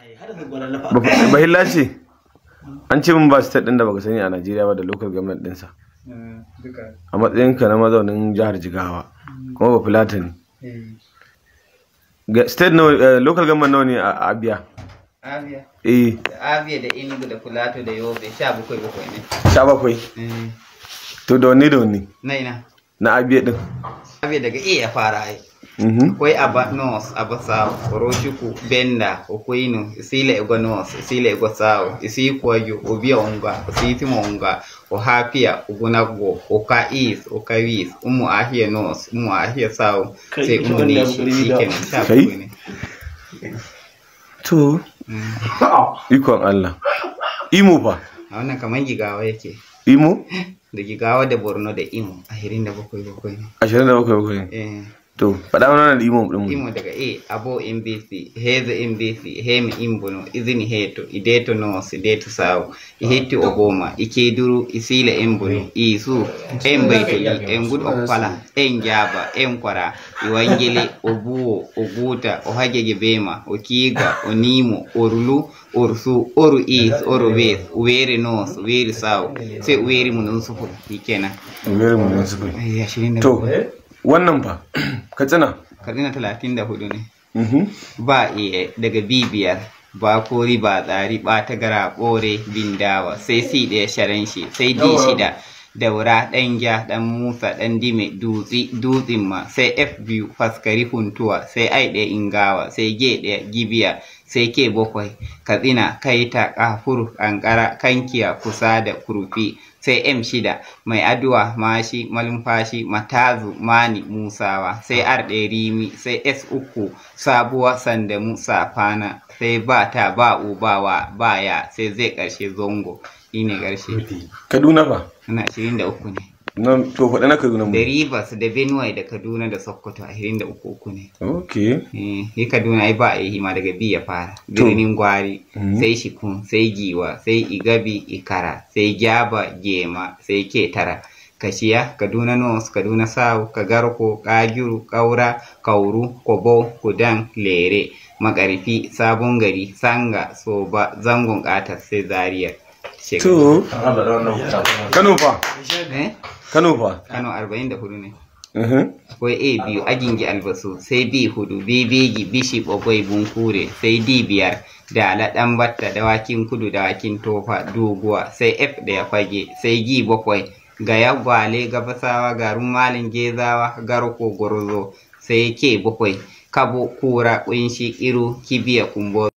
bahilla ce an ce min ba state din da baka sani a Najeriya ba da local government dinsa duka a matsayinka na mazaunin jihar Jigawa kuma ba Fulatani Ga- state nawa eh, local government nawa ne a Abia Abia eh da Abia da Enugu da Plateau da Yobe sha bakwai bakwai ne sha bakwai to da wani da wani na ina na Abia din Abia daga A ya fara ai mhm akwai aba north aba south orochukwu benda okwinu isile ego north isile ego south isikwaju obia onga ositima onga ohapia ogunagwo oka east oka west umu ahia north umu ahia south sai umu nishi shikenan sha Kai? bakwai ne to Mm. ikon Allah Imo fa a wannan kamar gigawa yake Imo da gigawa da borno da imo ahirin da bakwai bakwai ne 27 bakwai eh to faɗa mana da Imo din mu imo daga a abo mbc heze mbc hemi imbuno izini heto ideto nos ideto sawo ihetti ogoma ikeduru isila embuno isu en baytoli en gud okkala en jaba en kwara iwangele o buwo o guta o hajege bema o kiiga o nimo o rulu o rusu oru is oru wes o weeri nos o weeri sawo sai o weeri mo non sufur shikenan Very municipal Ai, ashirin da to bakwai. wannan fa Katsina kadina talatin da hudu ne mhm ba iya daga bibiyar ba kori ba tsari ba ta gara ɓore bindawa sai si ɗaya sharan shi sai di shida daura ɗan ja ɗan musa ɗan dime dutsi dutsin ma sai f biyu faskari huntuwa sai ai ɗaya ingawa sai g ɗaya gibiya sai ke bakwai katsina kaita kafur kankara kankiya kusa da kurfi sai m shida mai aduwa mashi malumfashi matazu mani musawa sai r ɗaya rimi sai s uku sabuwa sandamu safana sai ba ta ba ubawa baya sai zai ƙarshe zongo shi ne ƙarshe Kaduna fa ana ashirin da uku ne na to faɗa na Kaduna mu da rivers da benue da kaduna da sokoto ashirin da uku uku ne okay Eh, yi kaduna ai ba a yi hima daga bi ya fara birnin gwari Mhm. sai shikun sai giwa sai igabi ikara sai gyaba gema sai ketara kashiya kaduna north kaduna south kagarko kagiru kaura kauru kobo kudan lere makarfi sabon gari sanga soba zangon ƙatas sai zaria to Kano fa eh? Kano fa kano 44 ne mhm akwai a biyu agingi albasu sai b hudu b begi bishi bagwai bunkure sai d biyar da alaɗan batta dawakin kudu dawakin tofa doguwa sai f da ya fage sai g bakwai gaya gwale gabasawa garin malin gezawa garko gwarzo sai k bakwai kabo kura kunshi iru kibiya kumbo